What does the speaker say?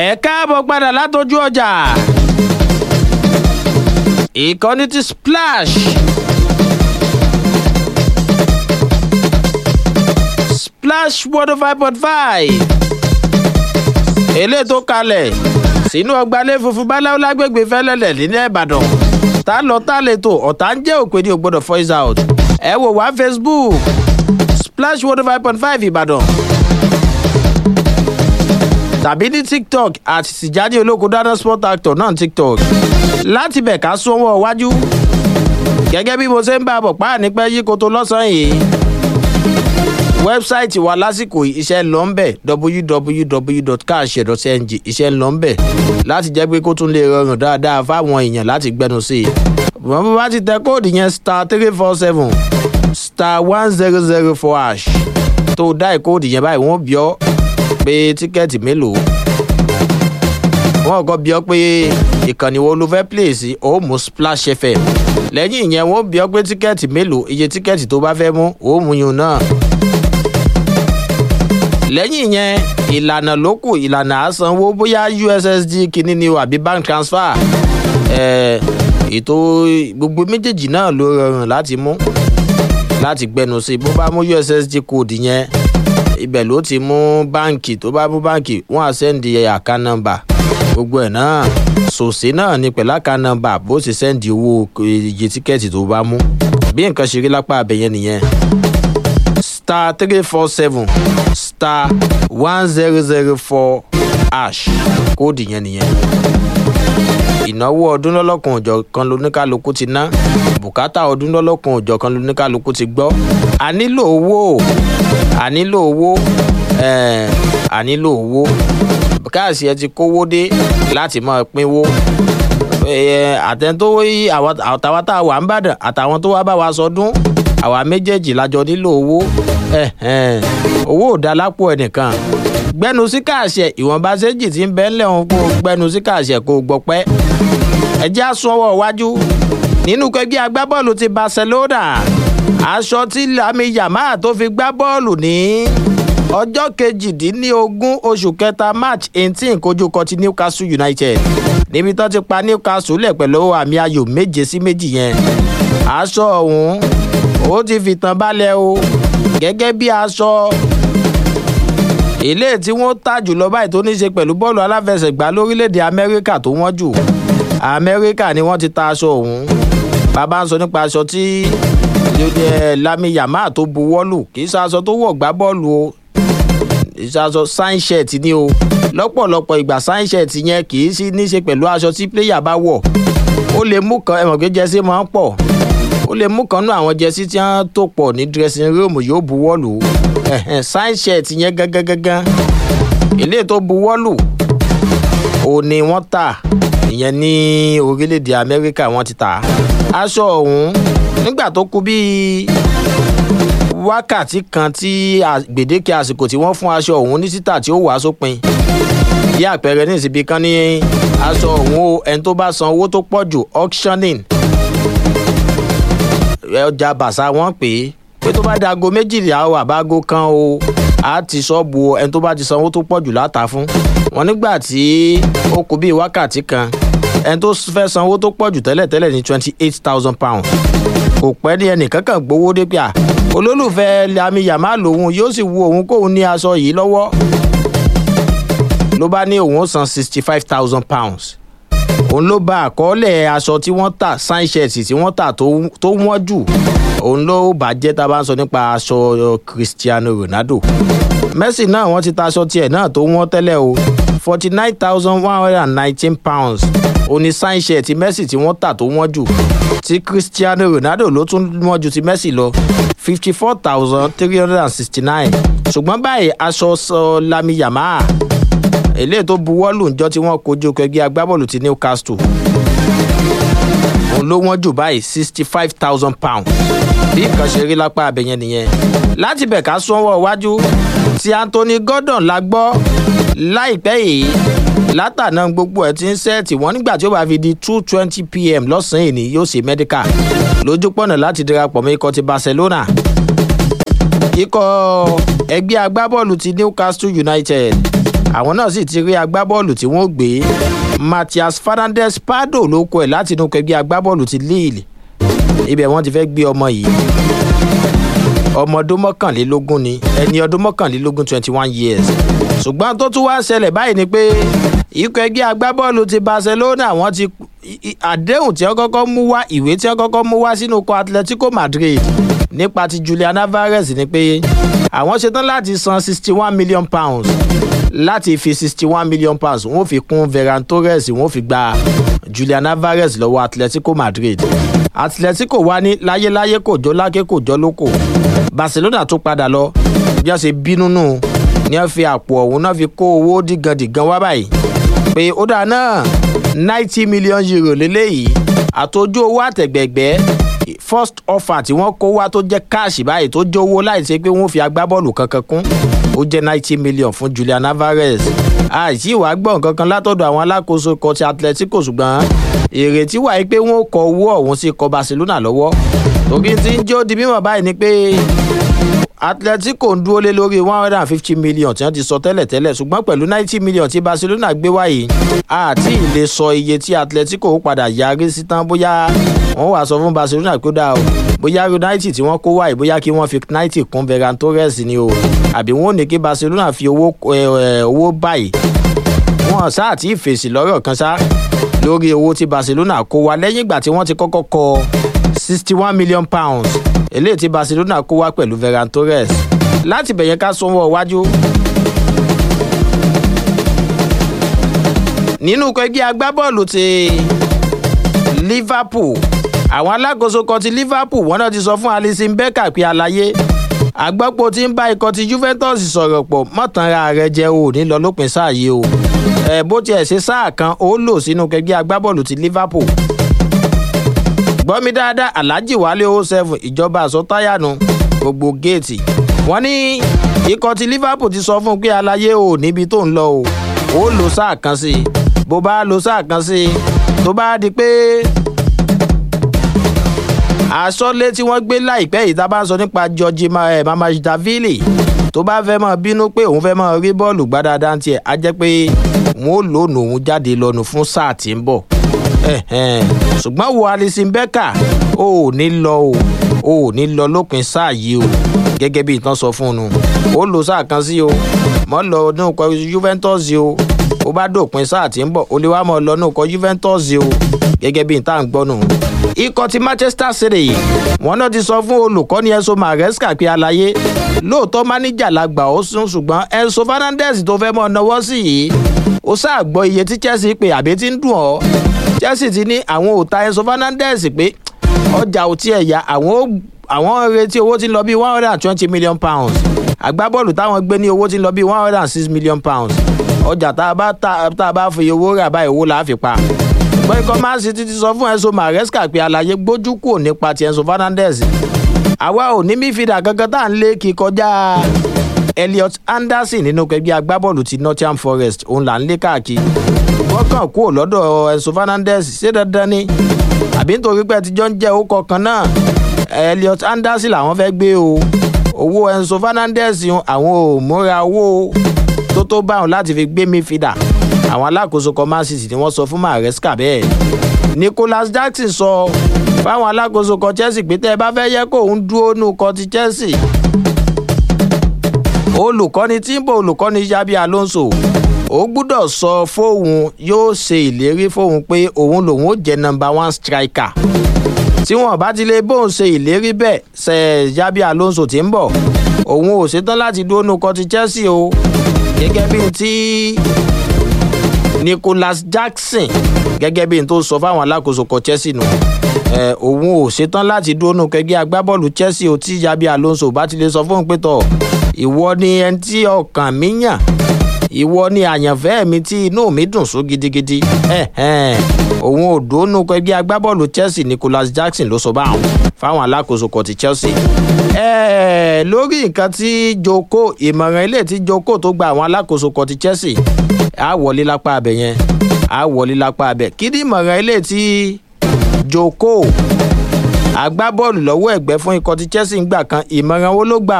ẹ káàbọ̀ padà látọjú ọjà ìkànnì ti splash splash one oh five point five eléyìí tó kalẹ̀ sínú ọgbàlẹ̀ funfun báláwo lágbègbè fẹ́lẹ́lẹ̀ nílẹ̀ ìbàdàn tá lọ tá lè tò ọ̀tá ń jẹ́ òpè ní ògbọ́dọ̀ voice out ẹ wò wá facebook splash one oh five point five ìbàdàn tàbí ní tiktok àti tìjáde olóko dáná sport actor náà tiktok láti bẹ̀ ká súnwọ́ wájú gẹ́gẹ́ bí mo ṣe ń bá a bọ̀ páà ní pẹ́ yí koto lọ́sàn-án yìí wẹ́bsáìtì wa lásìkò iṣẹ́ ń lọ ń bẹ̀ www.cash.ng iṣẹ́ ń lọ ń bẹ̀ láti jẹ́ pé kó tún lè rọrùn dáadáa fáwọn èèyàn láti gbẹnu sí i wọ́n bá bá ti tẹ kóòdù yẹn star three four seven star one zero zero four hash tó dá ìkóòdù yẹn báyìí wọ́n bí ọ́ pé tíkẹ́ẹ̀tì mélòó wọ́n kọ́ bí ọ́ pé ìkànnì wo ló fẹ́ play sí ó mú splash fm lẹ́yìn ìyẹn wọ́n bí ọ́ pé tíkẹ́ẹ̀tì mélòó iye tíkẹ́ẹ̀tì tó bá fẹ́ mú ó mú yun náà lẹ́yìn yẹn ìlànà ló kù ìlànà àsanwó bóyá ussd kìíní ni o àbí bank transfer ètò gbogbo méjèèjì náà ló rọrùn láti mú láti gbẹnu sí bó bá mú ussd code yẹn ibẹ̀ ló ti mú báǹkì tó bá mú báǹkì wọ́n á sẹ́ndì àká nọ́mbà gbogbo ẹ̀ náà sòsè náà ni pẹ̀lú àká nọ́mbà bó ṣe sẹ́ndì owó iye tíkẹ́ẹ̀tì tó bá mú bí nǹkan ṣe rí lápá abẹ́yẹn nìyẹn star three four seven star one zero zero four hash kóòdù yẹn nìyẹn ìnáwó ọdún lọ́lọ́kan òjọ̀ kan lóníkàlùkù ti ná bùkátà ọdún lọ́lọ́kan òjọ̀ kan lóníkàlùkù ti gbọ́ a nílò owó a nílò owó a nílò owó káàsì ẹ ti kówó dé láti máa pínwó àtẹ̀ntówó àtàwọn tá a wà ń bàdàn àtàwọn tó wá bá wa sọdún àwa méjèèjì lájọ nílò owó owó ò dá lápò ẹnìkan gbẹnu sí káàṣẹ ìwọ̀nba séjì tí ń bẹ́ ńlẹ̀ òun kó gbẹnu sí káàṣẹ kó gbọ́ pẹ́ ẹjẹ́ àsunwọ̀ wájú nínú kẹgbẹ́ agbábọ́ọ̀lù ti barcelona aṣọ tí lami yamaha tó fi gbá bọ́ọ̀lù ní ọjọ́ kejìdínlógún oṣù kẹta march eighteen kojú kọ ti newcastle united níbi tó ti pa newcastle lẹ̀ pẹ̀lú àmì ayò méje sí méjì yẹn aṣọ ọ̀hún ó ti fìtàn balẹ̀ o gẹ́gẹ́ bí aṣọ ilé tí wọ́n tà jùlọ báyìí tó ní í ṣe pẹ̀lú bọ́ọ̀lù aláfẹsẹ̀gbá lórílẹ̀‐èdè amẹ́ríkà tó wọ́n jù amẹ́ríkà ni wọ́n ti ta aṣọ ọ̀hún bàbá ń sọ nípa aṣọ tí lami yamaha tó buwọ́lù kì í ṣe aṣọ tó wọ̀ gbá bọ́ọ̀lù o aṣọ sáìnṣẹ̀t ni o lọ́pọ̀lọpọ̀ ìgbà sáìnṣẹ̀t yẹn kì í sí ní í ṣe pẹ̀lú aṣọ tí pléyà bá wọ̀ ó lè mú kan ẹ̀mọ̀ pé jẹ́sí máa ń pọ̀ ó lè mú kan nú àwọn jẹ́sí tí wọ́n tó pọ̀ ní dressing room yóò buwọ́lù sáìnṣẹ̀t yẹn gángan ilé tó buwọ́lù ò ní wọ́n tà ìyẹn ní orílẹ̀-èdè amẹ́ríkà wọ́n ti tà aṣọ ọ̀hún nígbà tó kú bíi wákàtí kan tí gbèdéke àsìkò tí wọ́n fún aṣọ ọ̀hún ní títà tí ó wàá sópin bí àpẹẹrẹ ní ìsìnbí kan ní aṣọ ọ̀hún o ẹni tó bá san owó tó pọ̀ jù auctioning ọjà bàṣà wọ́n pè é pé tó bá dago méjìlá o àbágo kan o á ti ṣọ́ọ̀bù ẹni tó bá ti san owó tó pọ̀ jù láta fún wọn nígbà tí ó kú bíi wákàtí kan ẹni tó fẹ́ san owó tó pọ̀ jù tẹ́lẹ̀tẹ́lẹ̀ ní twenty eight thousand pounds kò pẹ́ ní ẹnìkan kan gbowó dé pé à olólùfẹ́ lami yàmá lòun yóò sì wu òun kóun ní aṣọ yìí lọ́wọ́ ló bá ní òun san sixty five thousand pounds òun ló bá àkọọ́lẹ̀ aṣọ tí wọ́n tà sáìṣẹ̀tì tí wọ́n tà tó wọ́n jù òun ló bàjẹ́ tá a bá ń sọ nípa aṣọ cristiano ronaldo messi náà wọ́n ti ta aṣọ tiẹ̀ náà tó wọ́n tẹ́lẹ̀ o forty nine thousand one hundred and nineteen pounds òní sáìṣẹ̀tì messi tí wọ́n tà tó wọ́n jù ti cristiano ronaldo ló tún wọ́n ju ti messi lọ fifty four thousand three hundred and sixty nine ṣùgbọ́n báyìí aṣọ sọ lami yamaha eléyìí tó buwọ́lù ńjọ́ tí wọ́n kojú kẹgbẹ́ agbábọ́ọ̀lù ti newcastle òun ló wọ́n jù báyìí sixty five thousand pounds bí nǹkan ṣe rí lápá abẹ́yẹn nìyẹn láti bẹ̀ ká sọ́wọ́ iwájú ti anthony gordon la gbọ́ láìpẹ́ yìí látàná gbogbo ẹ̀ ti ń sẹ́ẹ̀tì wọ́n nígbà tí ó bá fi di two twenty pm lọ́sàn-án èní yóò ṣe mẹ́díkà lójú pọ̀nà láti darapọ̀ mọ́ ikọ̀ ti barcelona ikọ̀ ẹgbẹ́ agbábọ́ọ̀lù ti newcastle united àwọn náà sì ti rí agbábọ́ọ̀lù tí wọ́n gbé Matthias Fernandes Pardo ló kọ ẹ̀ láti inú kẹgbẹ́ agbábọ́ọ̀lù ti Lille ibẹ̀ wọ́n ti fẹ́ gbé ọmọ yìí ọmọ ọdún mọ́kànlélógún ni ẹni ọdún mọ́kànlélógún twenty one years ṣùgbọ́n tó tún wá ṣẹlẹ̀ báyìí ni pé ikọ̀ ẹgbẹ́ agbábọ́ọ̀lù ti Barcelona wọ́n ti àdéhùn tí wọ́n kọ́kọ́ mú wá ìwé tí wọ́n kọ́kọ́ mú wá sínú ikọ̀ Atletico Madrid nípa ti Julian Alvarez ni pé àwọn ṣetán láti san sixty one million pounds láti fi sixty one million pounds wọ́n fi kún Ferran Torres wọ́n fi gba Julian Alvarez lọ́wọ́ Atletico Madrid Atletico wá ní láyéláyé kò jọ lákè kò jọ lóko Barcelona tó padà lọ bí wọ́n ṣe bínú nù ní wọ́n fi àpò ọ̀hún náà fi kó owó dìgandìgan wá báyìí pé ó dáa náà ninety million euro lélẹ́yìí àtọ́jú owó àtẹ̀gbẹ̀gbẹ́ first offer tí wọ́n kó wá tó jẹ́ káàṣì báyìí tó jẹ́ owó láì ṣe pé wọ́n fi agbábọ́ọ̀lù kankan kún ó jẹ́ ninety million fún Julian Alvarez àìsí ìwà gbọ̀n kankan látọ̀dọ̀ àwọn alákòóso ikọ̀ ti Atletico ṣùgbọ́n ìrètí wà pé wọ́n kọ owó ọ̀hún sí ikọ̀ Barcelona lọ́wọ́ torí tí ń jó di mímọ̀ báyìí ni pé Atletico ń dúró lé lórí one hundred and fifty million tí wọ́n ti sọ tẹ́lẹ̀ tẹ́lẹ̀ ṣùgbọ́n pẹ̀lú ninety million tí Barcelona gbé wáyé àti ìlè sọ iye tí Atletico padà yarí sí tán bóyá wọ́n wàá sọ fún Barcelona pé ó dáa o bóyá ninety tí wọ́n kó wáyé bóyá kí wọ́n fi ninety kún Ferran Torres ni o àbí wọ́n ò ní kí Barcelona fi owó owó báyìí wọ́n sáà tí ì fèsì lọ́rọ̀ kan sá lórí owó tí Barcelona kó wá lẹ́yìn ìgbà tí wọ́n ti kọ́kọ́ kọ sixty one million pounds eléyìí tí Barcelona kó wá pẹ̀lú Ferran Torres láti bẹ̀yẹn ká sanwó iwájú. nínú ẹgbẹ́ agbábọ́ọ̀lù ti Liverpool àwọn alákòóso kan ti Liverpool wọ́n náà ti sọ fún Alisson Becker pé àlàyé àgbọ́pọ̀ tí ń bá ikọ̀ ti Juventus sọ̀rọ̀ pọ̀ mọ́tànra rẹ̀ jẹ́ o ní lọ lópin sáà yìí o ẹ̀ bó tiẹ̀ ṣe sáà kan ó lò sínú ẹgbẹ́ agbábọ́ọ̀lù ti Liverpool gbọ́ mi dáadáa alhaji wálé o seven ìjọba àsọtáyànù gbogbo géètì wọ́n ní ikọ̀ ti liverpool ti sọ fún un pé aláyé o níbi tó ń lọ o ó lò sáà kan sí i bó bá lò sáà kan sí i tó bá di pé àsọlé tí wọ́n gbé láìpẹ́ yìí tá a bá ń sọ nípa george mamajidavili tó bá fẹ́ mọ̀ bínú pé òun fẹ́ mọ̀ rí bọ́ọ̀lù gbádáadáa tiẹ̀ á jẹ́ pé wọ́n ó lónà òun jáde lọ́nu fún sáà tí ń bọ̀ ṣùgbọ́n wo Alisson Becker ó ò ní lọ o ó ò ní lọ lópin sáà yìí o gẹ́gẹ́ bí ìtàn sọ fún un ó lò sáà kan sí o mọ́ lọ ọdún kọ Juventus o ó bá dòpin sáà tí ń bọ̀ ó lè wá mọ́ lọ ọdún kọ Juventus o gẹ́gẹ́ bí ìtàn gbọ́ nù. ikọ̀ ti Manchester City wọn náà ti sọ fún olùkọ́ni Enzo Maresca pé àlàyé lóòótọ́ máníjà la gbà ó sún ṣùgbọ́n Enzo Fernandez tó fẹ́ mọ́ náwó sí yìí ó sáà gbọ́ iye tí Chelsea pé àbí tí ń dùn ọ́ Chelsea ti ní àwọn ò ta Enzo Fernandez pé ọjà ò tiẹ̀ yá àwọn àwọn retí owó tí ń lọ bí one hundred and twenty million pounds agbábọ́ọ̀lù táwọn gbé ní owó tí ń lọ bí one hundred and six million pounds ọjà tá a bá tá a bá fi owó rà báyìí owó là á fi pa ṣùgbọ́n ikọ̀ Man City ti sọ fún Enzo Maresca pé àlàyé gbójú kúrò nípa ti Enzo Fernandez àwa ò ní mífìdà kankan tá à ń lé kí kọjá Elliot Anderson nínú ẹgbẹ́ agbábọ́ọ̀lù ti Nottingham Forest òun là ń lé káàkiri wọ́n kàn kúrò lọ́dọ̀ Enzo Fernandez ṣé dandan ni àbí nítorí pé ẹtijọ́ ń jẹ́ orúkọ kan náà Elliot Anderson làwọn fẹ́ gbé o owó Enzo Fernandez àwọn ò múra owó tó tó báwọn láti fi gbé mífìdà àwọn alákòóso kan Man City ni wọ́n sọ fún Maresca bẹ́ẹ̀ Nicholas Jackson sọ fáwọn alákòóso kan Chelsea pé tẹ́ ẹ bá fẹ́ yẹ kó òun dúró nù kan ti Chelsea olùkọ́ni tí ń bọ̀ olùkọ́ni Xabi Alonso ó gbúdọ̀ sọ fóun yóò ṣe ìlérí fóun pé òun lòun ó jẹ́ number one striker tí wọn bá ti lè bóun ṣe ìlérí bẹ́ẹ̀ ṣe Xabi Alonso tí ń bọ̀ òun ò ṣetán láti dúró nù kan ti Chelsea o gẹ́gẹ́ bí ti Nicholas Jackson gẹ́gẹ́ bí n tó sọ fáwọn alákòóso kan Chelsea nù ẹ òun ò ṣetán láti dúró nù kẹgbẹ́ agbábọ́ọ̀lù Chelsea o tí Xabi Alonso bá ti lè sọ fóun pé tọ̀ ìwọ ni ẹni tí ọkàn mi yàn ìwọ ni àyànfẹ́ mi tí inú mi dùn sún gidigidi òun ò dónú ẹgbẹ́ agbábọ́ọ̀lù Chelsea Nicholas Jackson ló sọ báwọn fáwọn alákòóso kan ti Chelsea. lórí nǹkan tí Joko ìmọ̀ràn ilé tí Joko tó gba àwọn alákòóso kan ti Chelsea á wọlé lápá abẹ yẹn á wọlé lápá abẹ kí ni ìmọ̀ràn ilé tí Joko agbábọ́ọ̀lù lọ́wọ́ ẹ̀gbẹ́ fún ikọ̀ ti Chelsea ń gbà kan ìmọ̀ràn wo ló gbà